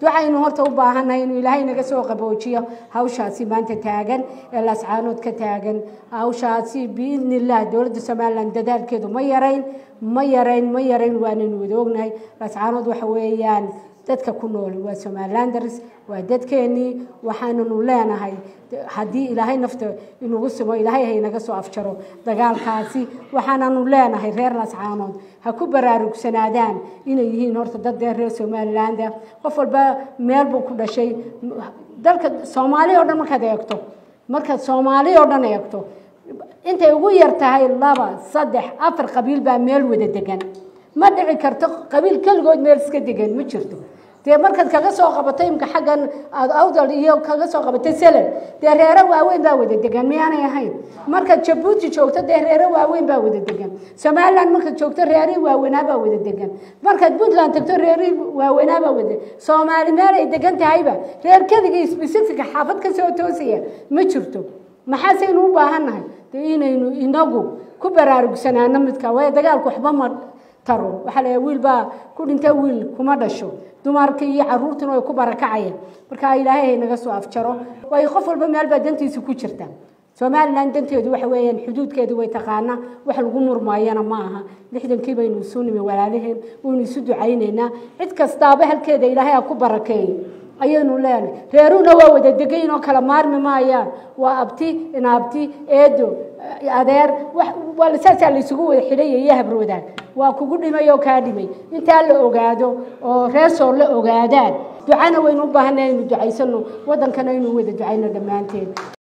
ducaynu horta u baahannahay inuu ilaahay naga soo qaboojiyo hawshaasi maanta taagan ee laascaanood ka taagan hawshaasi biidni illah dowladda somalilan dadaalkeedu ma yarayn ma yarayn ma yarayn waanaynu wada ognahay laascaanood waxa weeyaan dadka ku nool waa somalilanders waa dadkeenii waxaananu leenahay haddii ilaahay nafta inugu simo ilaahay haynaga soo afjaro dagaalkaasi waxaananu leenahay reer lascaanood ha ku baraarugsanaadaan inay yihiin horta dad dee reer somaliland ah qof walba meel buu ku dhashay dalka soomaali oo dhan markaad eegto markaad soomaali oo dhan eegto intay ugu yar tahay laba saddex afar qabiil baa meel wada degan ma dhici karto qabiil keligood meel iska degan ma jirto dee markaad kaga soo qabato imka xaggan aada awdal iyo kaga soo qabatay selen dee reero waaweyn baa wada degan miyaanay ahayn markaad jabuuti joogto dee reero waaweyn baa wada degan somaliland markaad joogto reerihii waaweynaa baa wada degan markaad puntland tagto reerihii waaweynaa baa wada soomaali meel ay degan tahayba reer keligii specifica xaafad ka soo toosaya ma jirto maxaasaynu u baahannahay dee inaynu inagu ku baraarugsanaano midka waayo dagaalku waxba ma taro waxaa la wiil baa ku dhinta wiil kuma dhasho dumarka iyo caruurtuna way ku barakacayaan marka ilaahay hay naga soo afjaro waayo qof walba meel baa dantiisa ku jirta somalilan danteedu waxa weeyaan xuduudkeedu way taqaanaa wax lagu murmaayana ma aha lixdankii baynu isu nimi walaalaheen waynu isu ducaynaynaa cid kastaaba halkeeda ilaahay ha ku barakeeyo ayaynu leenahay reeruhuna waa wada degayn oo kala maarmi maayaan waa abti inaabti eedo adeer waa saasaa laysugu wada xidhaya iyo habroodaag waa kugu dhimay oo kaa dhimay intaa la ogaado oo reesoo la ogaadaan ducana waynu u baahanay aynu ducaysano waddankana aynu wada ducayno dhammaanteed